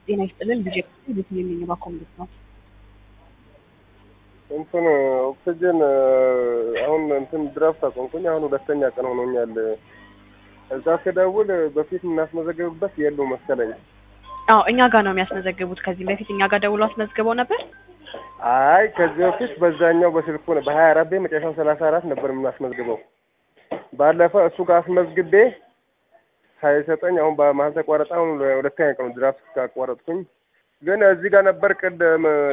ጤና ይስጥልን ልጄ ቤት የሚገባ ኮሚኒት ነው። እንትን ኦክሲጅን አሁን እንትን ድራፍት አቆምኩኝ። አሁን ሁለተኛ ቀን ሆኖኛል። እዛ ስደውል በፊት የምናስመዘግብበት የሉ መሰለኝ። አዎ እኛ ጋር ነው የሚያስመዘግቡት። ከዚህም በፊት እኛ ጋር ደውሎ አስመዝግበው ነበር። አይ ከዚህ በፊት በዛኛው በስልኩ ነው በሀያ አራት ቤ መጨረሻው ሰላሳ አራት ነበር የምናስመዝግበው። ባለፈው እሱ ጋር አስመዝግቤ ሳይሰጠኝ አሁን በመሀል ተቋረጠ። አሁን ሁለተኛ ቀኑ ድራፍት ካቋረጥኩኝ ግን እዚህ ጋር ነበር ቅድም